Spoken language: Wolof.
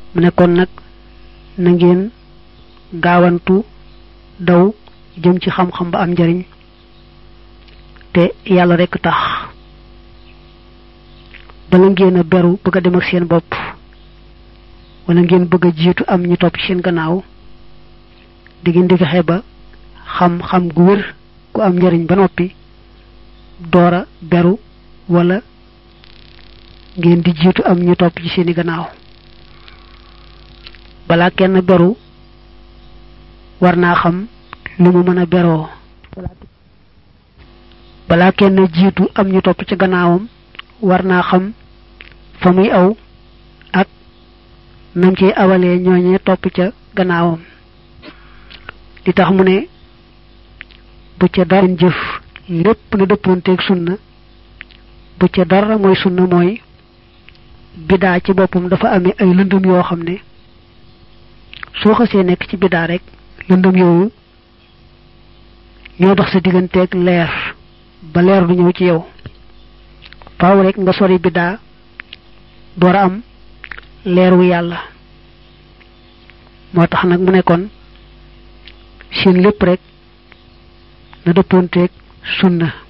mu ne kon nag na ngeen gaawantu daw jëm ci xam-xam ba am njariñ te yàlla rekk tax bala ngeen a beru bëgg a dem ak seen bopp wala ngeen bëgg a jiitu am ñu topp ci seen gannaaw di ngeen di fexe ba xam-xam gu wér ku am njariñ ba noppi doora beru wala ngeen di jiitu am ñu topp ci seeni gannaaw balaa kenn beru war naa xam lu mu mën a beroo balaa kenn jiitu am ñu topp ci gannaawam war naa xam fa muy aw ak nam ciy awalee ñooñee topp ca gannaawam li tax mu ne bu ca dara jëf lépp na dëppoonteeg sunna bu ca dara mooy sunna mooy bidaa ci boppam dafa amee ay lëndëm yoo xam ne soo xasee nekk ci bidaa rek lëndëm yooyu ñoo dox sa digganteeg leer ba leer du ñëw ci yow faaw rek nga sori bidaa door a am leeru yàlla moo tax nag mu nekkoon seen lépp rek na dëppoonteeg sunna